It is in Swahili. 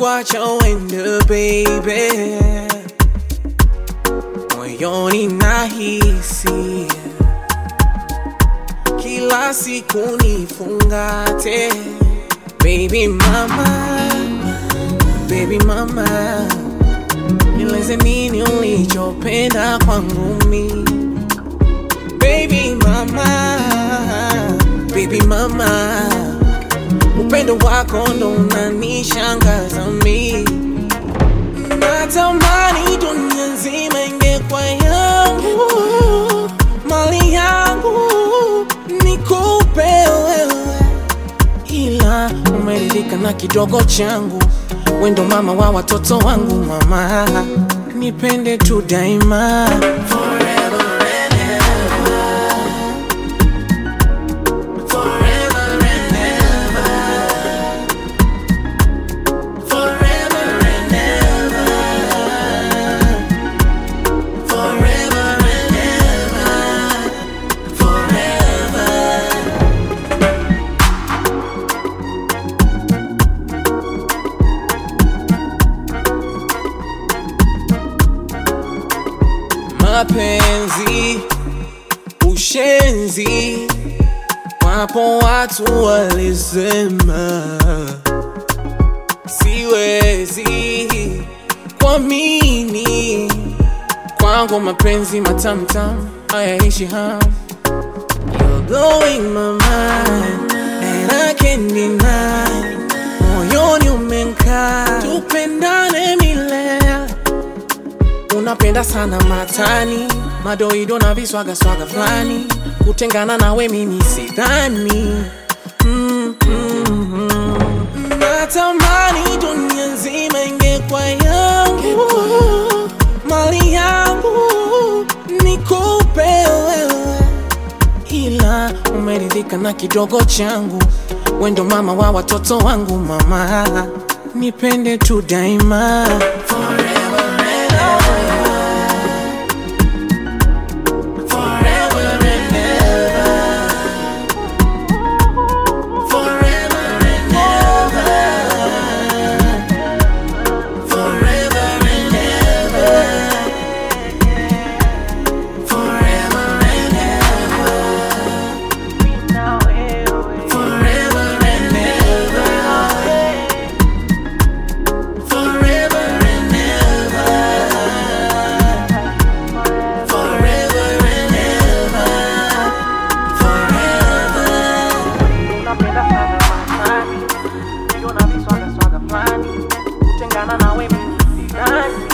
kukwacha uende baby, moyoni nahisi kila siku nifungate, baby mama, baby mama, nieleze nini ulichopenda kwangu mi, baby mama, baby mama upendo wako ndo unanishangaza mi, natamani dunia nzima ingekuwa yangu, mali yangu nikupe wewe, ila umeridhika na kidogo changu, wendo mama wa watoto wangu, mama nipende tu daima Forever and ever. Forever and ever. Forever and ever. Forever and ever. Forever. Mapenzi, ushenzi, wapo watu walisema siwezi kuamini kwangu mapenzi matamtam hayaishi ham You're blowing my mind and I can't deny moyoni umenkaa tupendane milele unapenda sana matani madoido na viswagaswaga fulani kutengana nawe mimi sidhani mm, mm, mm. natamani dunia nzima ingekuwa yangu mali yangu nikupe wewe ila umeridhika na kidogo changu wendo mama wa watoto wangu mama nipende tu daima Forever and ever. Forever and ever. Forever and ever. Forever and ever. Forever and ever. Forever and ever. Forever and ever. Forever and ever. Forever. Unapenda sana matani, ndio na viswaga swaga fulani, kutengana nawe mimi sidhani.